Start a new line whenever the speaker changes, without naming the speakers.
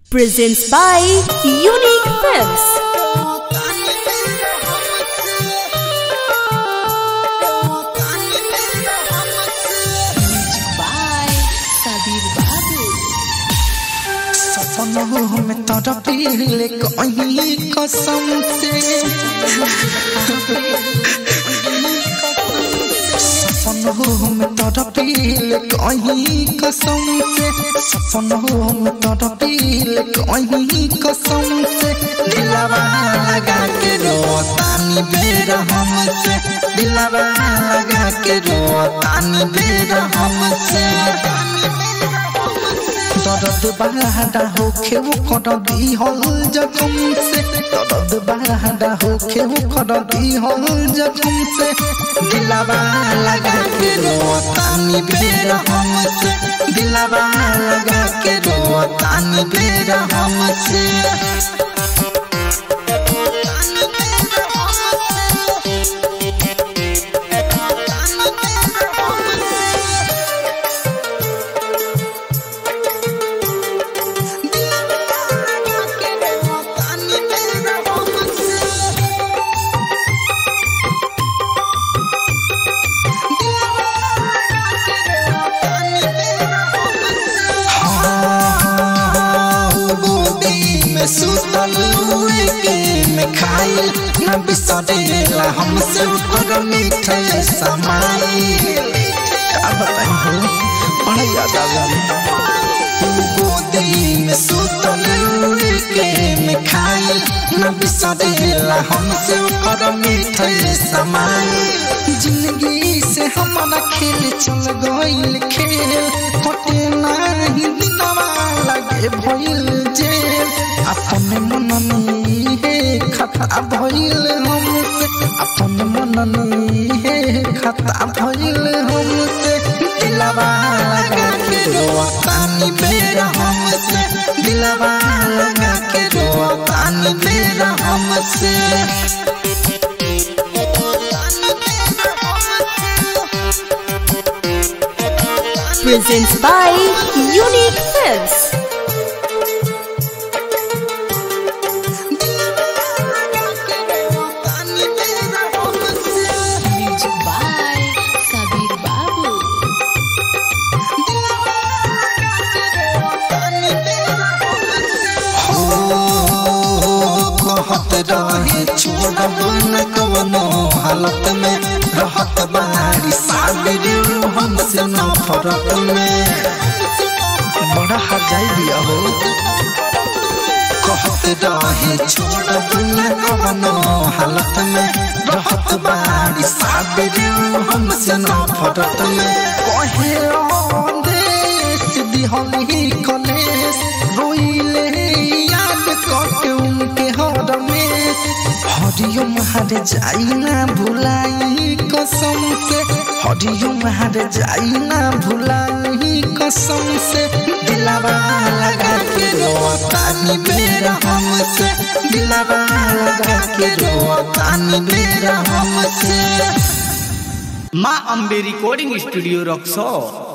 presents by Unique Films. by Sabir Babu.
सपनों में तड़पिले कहीं कसम से सपनों में तड़पिले कहीं कसम से सपनों में तड़पिले कहीं कसम से दिलवा लगा के रोतानी बेर हमसे दिलवा लगा के रोतानी बेर हमसे दर्द बड़ा होखे वो कर दी हल जखम से दर्द बड़ा होखे वो कर दी हल जखम से दिलवा लगा के रोतानी बेर हमसे दिलवा लगा के रोतानी बेर हमसे गोदी में सुतल हुए के में खाइल न बिसरेला हमसे ऊपर मीठे समाई अब हो बड़ा याद आवेला गोदी में सुतल हुए के में खाइल न बिसरेला हमसे ऊपर मीठे समाई जिंदगी से हमारा खेल चल गइल खेल कटे नाही दिनवा लगे भइल जेल अपने मन में हे खता भइल हमसे अपने मन में हे खता भइल हमसे दिलवा लगा के रोतानी बेर हमसे दिलवा लगा के रोतानी बेर हमसे
Presents by Unique Films. Music by Sabir Babu.
कहत रहे छोड़ब न कवनो हालत में रहत बारी साबिर हमसे नफरत में बड़ा हजाई दिया हो कहत रहे छोड़ब न कवनो हालत में रहत बारी साबिर हमसे नफरत में कहे देश दिहली कलेश रोइले याद करके उनके हर में हरिओम हर जाई ना भुलाई कसम से हरिओम हर जाई ना भुलाई कसम से दिलवा लगा के रोतानी बेर हमसे दिलवा लगा के रोतानी बेर हमसे
माँ अम्बे रिकॉर्डिंग स्टूडियो रक्सौर